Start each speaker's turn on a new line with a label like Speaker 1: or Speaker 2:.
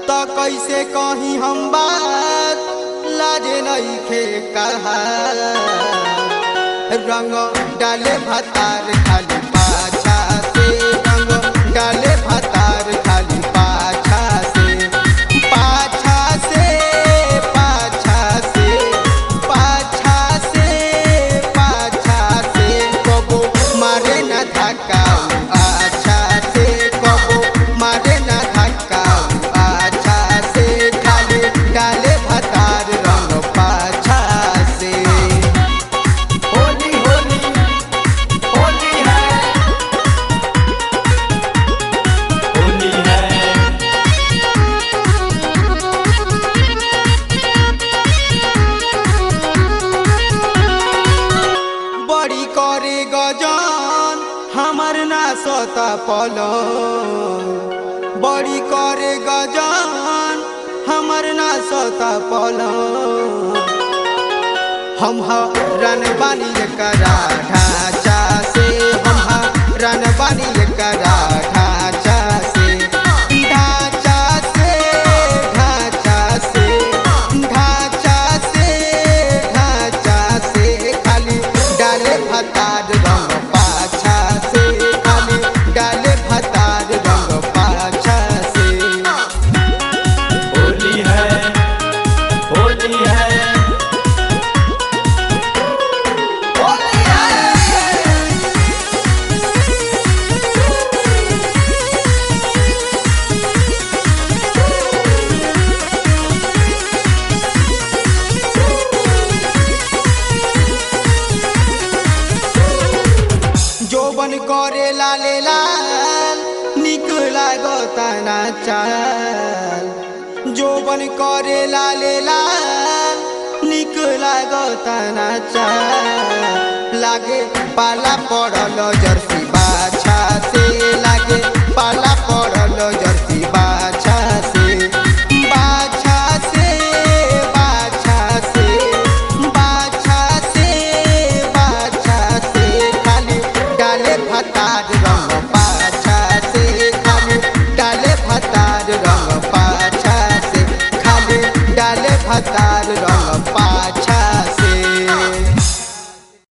Speaker 1: तो कैसे कही हम बात लाजे नहीं खे कहा रंग डाले भतार खाली पाछा से रंग डाले भतार खाली पाछा से पाछा से पाछा से पाछा से पाछा से कबो मारे न धक्का अच्छा से कबो मारे न धक्का अच्छा से खाली डाले भतार रंग पाछा से
Speaker 2: होली होली होली है होली है
Speaker 1: बड़ी करे गजान हमर ना सता पलो बड़ी करे गजान हमर ना सता पलो हम रन बानी करा ढांचा से हम रन बानी करा ढांचा से ढांचा से ढांचा से ढांचा से ढांचा से खाली डाले भतार रंग पाछा से खाली डाले भतार रंग पाछा से
Speaker 2: होली है होली है होली है
Speaker 1: जोबन करे लाले लाल निक लागता ना चाल जोबन करे लाले लाल निक लागता ना चाल लागे पाला पड़ल जर्सी बाछा से लागे पाला पड़ल जर्सी बाछा से बाछा से बाछा से बाछा से बाछा से खाली डाले भतार रंग पाछा से खाली डाले भतार रंग पाछा से खाली डाले भतार रंग